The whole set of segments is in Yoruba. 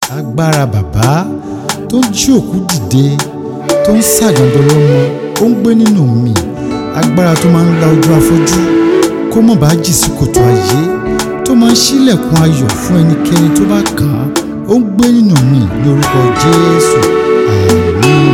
agbára bàbá tó ń jí òkú dìde tó ń ṣàgàndọ̀ lọ́mọ ó ń gbé nínú mi agbára tó máa ń la ojú afọ́jú kó mọ̀ bá jì sí kòtò ayé tó máa ń ṣílẹ̀kùn ayọ̀ fún ẹnikẹ́ni tó bá kàn án ó ń gbé nínú mi ní orúkọ jésù àmín.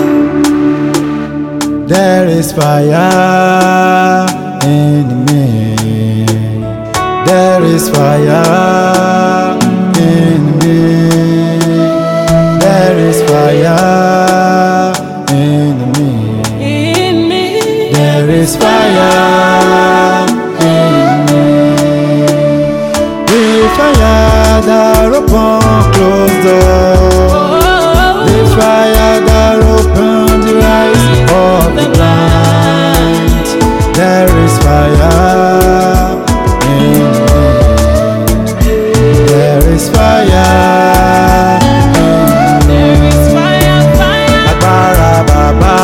There is fire in me. There is fire in me. There is fire in me. in me. There is fire in me. The fire that open closed door. The fire that open the eyes of the blind. There is fire in me. There is fire in me. There is fire, fire, Agbára bàbá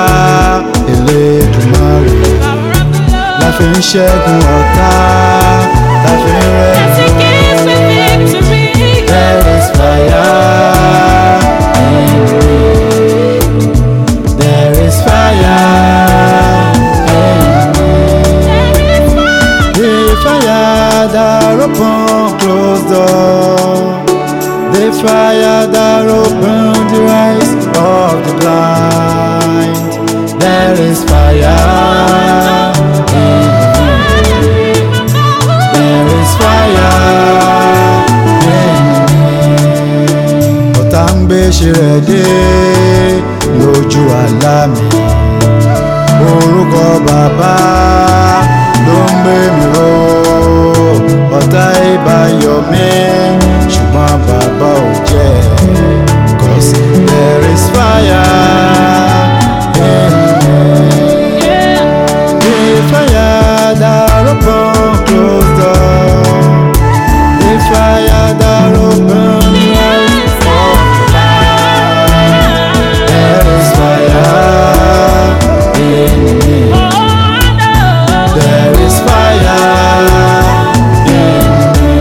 Elédùmarè power of the Lord. la fi ń ṣẹ́gun ọ̀tá la fi ń Yes, He rẹ́rìn. gives me victory. There is fire in me. There is fire in me. There is fire. The fire that open closed door. The fire that open the eyes of the blind. There is fire in me. There is fire in me. Ọ̀tá ń gbé ṣe rẹ̀ dé lójú àlá mi. Orúkọ bàbá ló ń gbé mi ró. Ọ̀tá ìbá yọ mí ṣùgbọ́n bàbá ò jẹ́. Cause there is fire in me. Yeah. The fire that open closed door. The fire that open the eyes of the blind. There is fire in me. Oh, no. There is fire in me.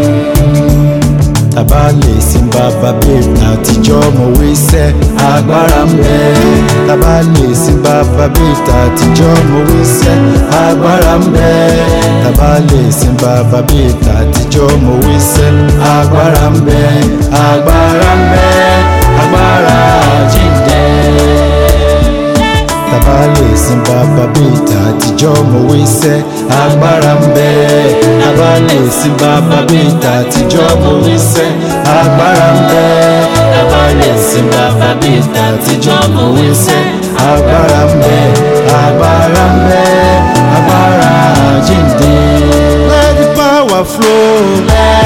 Tàbá lè sin bàbá bèbè àtijọ́ mo wí sẹ́ agbára ń bẹ. Tàbá lè sin bàbá bèbè àtijọ́ mo wí sẹ́ agbára ń bẹ. Tàbá lè sin bàbá bèbè àtijọ́ mo wí sẹ́ agbára ń bẹ. Agbára ń bẹ. Agbára jíǹde tàbá lè sin bàbá bíi tàtijọ́ mo wí sẹ́ agbára ń bẹ tàbá lè sin bàbá bíi tàtijọ́ mo wí sẹ́ agbára ń bẹ tàbá lè sin bàbá bíi tàtijọ́ mo wí sẹ́ agbára ń bẹ agbára ń bẹ agbára jíǹde. let the power flow let